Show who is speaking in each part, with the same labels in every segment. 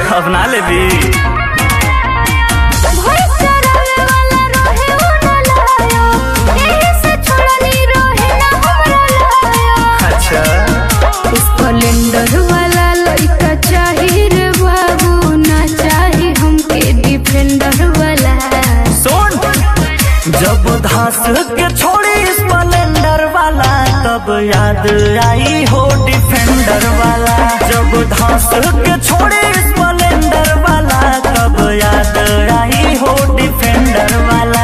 Speaker 1: अब ना लेबी
Speaker 2: भई चरावे वाला रहे उ न लायो एही से छोड़नी रहे ना हमरा लायो
Speaker 1: अच्छा
Speaker 2: स्प्लेंडर वाला लइका चाही रे बाबू ना चाही हमके डिफेंडर वाला
Speaker 1: सुन जब धास के छोड़ी स्प्लेंडर वाला तब याद आई हो डिफेंडर वाला जब धास के छोड़ी स्प्लेंडर वाला तब याद आई हो डिफेंडर वाला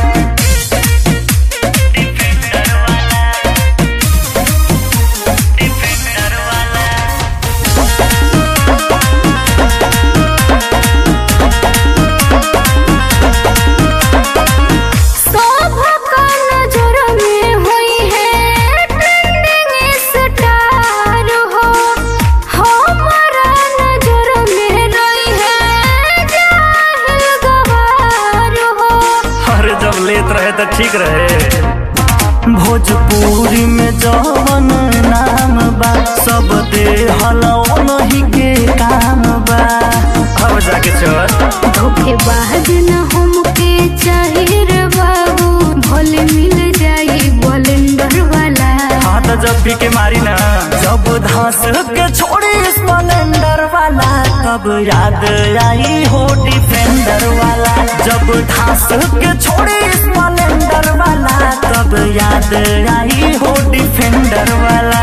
Speaker 2: शोभा का नजर में हुई है ट्रेंडिंग स्टार हो हमारा नजर में रही है जाहिल गवार हो
Speaker 1: अरे जब लेत रहे तो ठीक रहे भोजपुरी में जवन नाम बा सब दे हलो नहीं के काम बा अब जाके चल
Speaker 2: धोखेबाज न हमके चाहिए रे बाबू भले मिल जाई बलेंडर वाला
Speaker 1: हाँ तो जब भी के मारी ना जब धास के छोड़ी स्प्लेंडर वाला तब याद आई हो डिफेंडर वाला जब धास के छोड़ी स्प्लेंडर वाला तब याद आई हो डिफेंडर वाला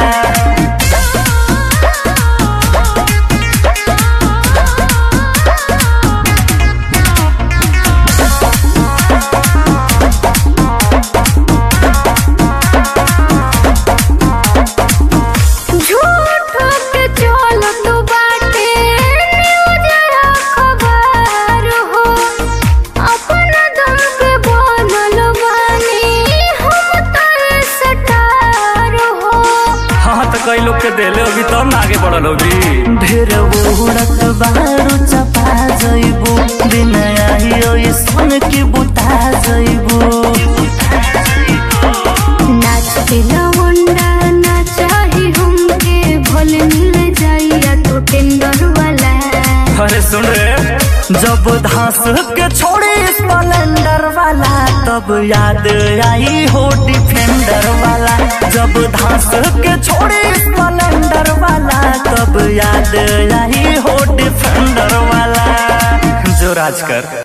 Speaker 2: झूठ के चलत बाटे न्यूज अखबार हो अपन दम पे बनल बानी हम तर सटार हो
Speaker 1: हाँ तो कई लोग के देले अभी तब ना आगे बढ़ल होगी ढेर उड़त बारू चपा जइबू दिन आइयो ये सुन के बुता जइबू
Speaker 2: नाच के लवंडा ना चाही हमके भले मिल जाइया तो टेंडर वाला
Speaker 1: अरे सुन रे जब धास के छोड़ी स्प्लेंडर वाला तब याद आई हो डिफेंडर वाला जब धास के छोड़ी स्प्लेंडर वाला तब याद आई हो डिफेंडर वाला जो राज कर